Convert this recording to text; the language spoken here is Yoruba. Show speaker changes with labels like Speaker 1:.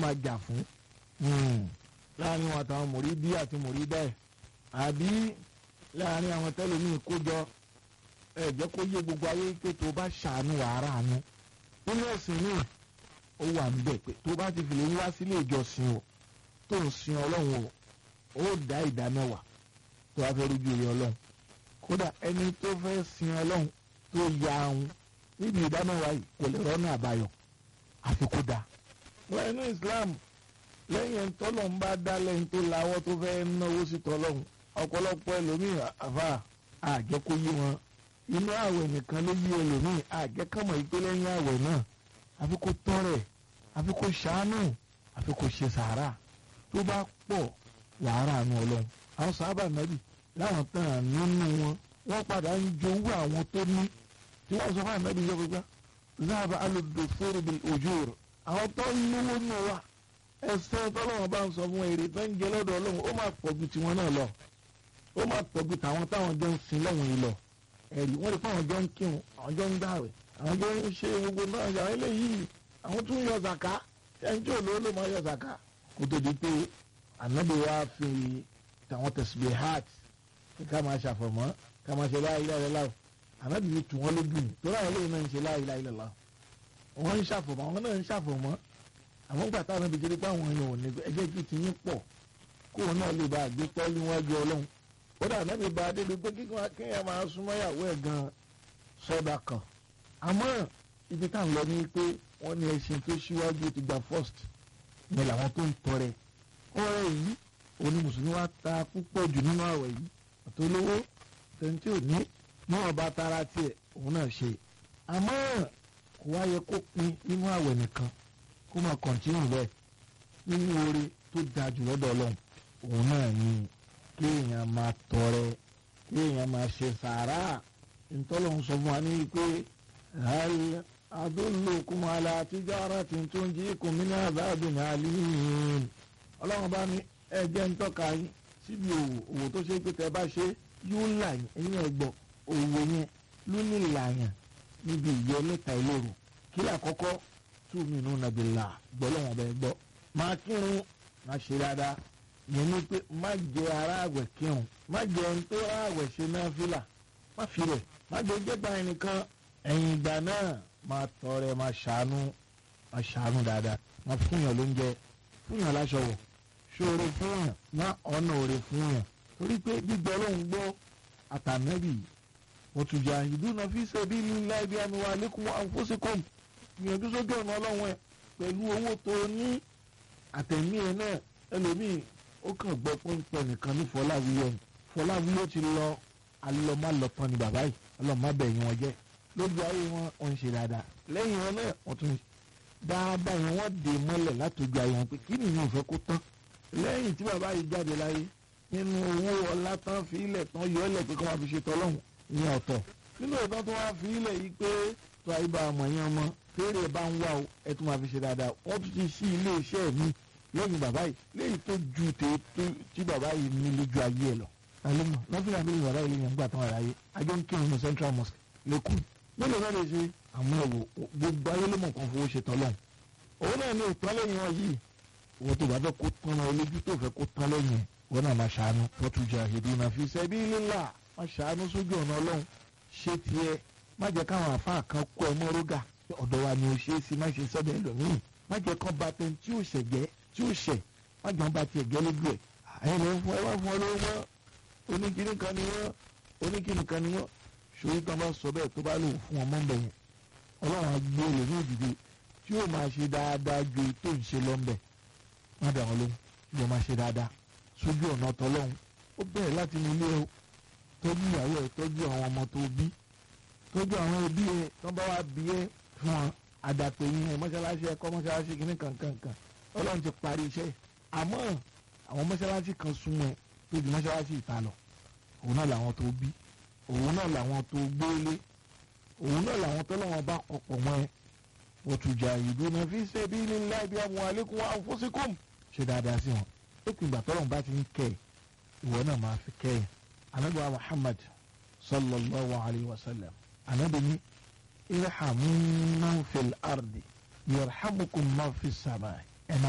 Speaker 1: máa jà fún láàrin wọn àtàwọn mòrídí àti mòrídá ẹ̀ àbí láàrin àwọn tẹlẹmíì kójọ ẹ jẹ́ kó yé gbogbo ayé pé tó bá ṣàánú wàhálà àánú nínú ẹ̀sìn míì ó wà níbẹ̀ pé tó bá ti fìlè wá sílé ìjọsìn o tó ń sin ọlọ́run o ó dá ìdá mẹ́wàá tó wá fẹ́ rújú ilé ọlọ́run kódà ẹni tó fẹ́ sin ọlọ́run tó ya ahun níbi ìdá mẹ́wàá yìí kò lè rọ́nà àbáyọ àfi kó dáa. wọ́n inú Islam lẹ́yìn ẹni tọ́lọ̀ ń bá dá lẹ́yìn tó lawọ́ tó fẹ́ náwó sí tọ́lọ́hún ọ̀pọ̀lọpọ̀ ẹlòmíì àfà àjẹkó yí wọn inú àwẹ̀ nìkan ló yí ẹlòmíì àjẹkọ̀mọ̀ yìí pé lẹ́yìn àwẹ̀ náà àfi kó tọrẹ àfi kó ṣàánú àfi kó ṣe sàárà tó bá pọ̀ wàhálà nu ọlọ́run àwọn sábà nàbì láwọn tán nínú wọn wọ́n padà ń jowú àwọn tó ní tí wọ́n sọ fún ànábì yọ gbogbo záàbà alòdò fúru bíi òjò rẹ̀ àwọn tó ń lówó nù wa ẹsẹ̀ tọ́lọ́wọ́n bá ń sọ fún èrè tó ń jẹ lọ́dọ̀ ọlọ́run ó máa pọ̀ ju tiwọn náà lọ ó máa pọ̀ ju tàwọn táwọn jọ ń sin lọ́wọ́n yìí lọ ẹ̀rí wọ́n lè fún àwọn jọ ń kírun àwọn jọ ń gbààwẹ̀ àwọn jọ ń ṣe gbogbo náà yàrá eléyìí àwọn tún yọ zàká ẹni tí olówó ló máa yọ zàká kó tó di pé ànábì wa fi tàwọn tasbihat ká máa ṣàfọ̀mọ́ ká máa ṣe la ilaha illallah ànábì fi tù wọ́n lójú tó láwọn eléyìí náà ń ṣe la ilaha illallah wọ́n ń ṣàfọ̀mọ́ àwọn náà ń ṣàfọ̀mọ́ àwọn gbà táwọn ibi jẹ́rìí pé àwọn èèyàn ò ní ẹjẹ́ kí ti yín pọ̀ kó wọn náà lè bá àgbé pẹ́ẹ́lí wájú ọlọ́run ó dà náà lè bá a débi pé kíkọ́ kéèyàn máa súnmọ́ ìyàwó ẹ̀ gan sọ́dà kan àmọ́ ibi tá à ń lọ ní pé wọ́n ní ẹṣin tó ṣíwájú ti gba first ní làwọn tó ń tọrẹ ọ̀rẹ́ yìí òní mùsùlùmí wa ta púpọ̀ jù nínú àwẹ̀ yìí àtolówó tẹ̀ǹtì òní ní ọba tara tiẹ̀ òun náà ṣe àmọ́ kò wá yẹ kó pin nínú àwẹ̀ nìkan kó máa kọ̀ntínú bẹ́ẹ̀ nínú oore tó dáa jù lọ́dọ̀ ọlọ́run òun náà ni kéèyàn máa tọrẹ kéèyàn máa ṣe sàárà ntọ́lọ́hún sọ fún wa ní pé hal adullukum ala tijaratin tunjikum min adhabin alim ọlọ́run bá ní ẹ̀jẹ̀ ń tọ́ka yín síbi òwò òwò tó ṣe pé tẹ́ bá ṣe yóò là yín ẹ̀yìn ẹ̀gbọ́n òwò yẹn ló ní ìlànà níbi ìyẹ́ mẹ́ta ìlérò kí àkọ́kọ́ tu'minuna billah gbọ́lọ́wọ́n bẹ́ẹ̀ gbọ́ máa kírun máa ṣe dáadáa yẹn ni pé má jẹ ara àwẹ̀ kírun má jẹ ẹni tó ara àwẹ̀ ṣe náà fìlà má fi rẹ̀ má jẹ jẹ́gbà ẹnìkan ẹ̀yìn ìgbà náà máa tọrẹ máa ṣàánú máa ṣàánú dáadáa máa fúnyàn lóúnjẹ fúnyàn láṣọ wọ̀ ṣòro fúnyàn má ọ̀nà òre fúnyàn torí pé gbígbọ́ lóhùn gbọ́ àtànẹ́bì wọ́tùjà fi sabilillahi bi amwalikum wa anfusikum gbìyànjú sójú ọ̀nà ọlọ́run ẹ̀ pẹ̀lú owó tó ní àtẹ̀mí ẹ̀ náà ẹlòmíì ó kàn gbọ́ pọ́npọ́ nìkan ní fọláwíyọ ni fọláwíyọ ti lọ alọ́málọ́tàn ni bàbá yìí ọlọ́mọbẹ̀yìn wọn jẹ́ lójú ayé wọn wọn ń ṣe dáadáa lẹ́yìn wọn náà wọ́n tún dáadáa yẹn wọ́n dè mọ́lẹ̀ látòjú ayé wọn pé kí nìyẹn ò fẹ́ kó tán lẹ́yìn tí bàbá yìí jáde láyé nínú owó ọlá tán fi ilẹ̀ tán yọ ọ́lẹ̀ pé kí wọ́n fi ṣe tọ́lọ́hún ìyẹn ọ̀tọ̀ nínú ìtàn tó wá fi ilẹ̀ yìí pé tó ayé bá ọmọ yẹn ọmọ fèrè bá ń wá o ẹ tún máa fi ṣe dáadáa wọ́n tún ti ṣí ilé iṣẹ́ mi lẹ́yìn bàbá yìí léyìí tó ju tètè tí bàbá yìí ní lójú ayé ẹ lọ. àlùmọ̀ lọ́fíìlà bí bàbá yìí lè yàn gbà tán ara yé ajọ́ ń kírun ní central mosque lẹ́kùn. mélòó náà lè ṣe àwọn ẹ̀wò gbogbo ayé ló mọ̀ kan fowó ṣe tán lọ́hùn. òun náà ní ìtàn lẹ́yìn wọn yìí wọ́n tó bá fẹ́ kó tán lọ olójú tó fẹ́ kó tán lẹ́yìn wọn náà máa ṣàánú fọ́tújà ìdúnà fi sabilillah máa ṣàánú sójú ọ̀nà ọlọ́run ṣé tiẹ̀ má jẹ́ káwọn àfáà kan kó ẹ mọ́ rógà ọ̀dọ̀ wa ni o ṣe é sí má ṣe sọ́dọ̀ ẹlòmíì má jẹ́ kán ba tẹ̀ tí ò ṣẹ̀ jẹ́ tí ò ṣẹ̀ má jẹ́ ba tiẹ̀ jẹ́ lójú ẹ̀ ẹ̀yìn ló ń fún ẹ wá fún ọ lówó mọ́ oníkìní kan ni wọ́n oníkìní kan ni wọ́n ṣòro tán bá sọ bẹ́ẹ̀ tó bá lò fún ọmọ ń bẹ̀ yẹn ọlọ́run á gbé olè ní òdìdí tí yóò máa ṣe dáadáa ju tó ń ṣe lọ́nbẹ̀ má dà wọn lóhùn yóò máa ṣe dáadáa sójú ọ̀nà tọlọ́hun ó bẹ̀rẹ̀ láti inú ilé ẹ tọ́jú ìyàwó ẹ tọ́jú àwọn ọmọ tó bí tọ́jú àwọn ẹbí ẹ tó bá wá bí ẹ fún ọ àdàpè yín ẹ mọ́ṣáláṣí ẹ̀kọ́ mọ́ṣáláṣí kìíní kankankan ọlọ́run ti parí iṣẹ́ àmọ́ àwọn mọ́ṣáláṣí kan súnmọ́ ẹ tó ju mọ́ṣáláṣí ìta lọ òun náà làwọn tó bí òun náà làwọn tó gbélé òun náà làwọn tó lọ́wọ́ bá kọ̀pọ̀ mọ́ ẹ watujahiduna fi sabilillahi bi amwalikum wa anfusikum ṣe dáadáa sí wọn lópin ìgbà tọ́lọ́run bá ti ń kẹ́ ẹ̀ ìwọ náà máa fi kẹ́ ẹ̀ anabiwa Muhammad sallallahu alayhi wa sallam anabi ni irhamu man fil ardi yarhamukum man fis samai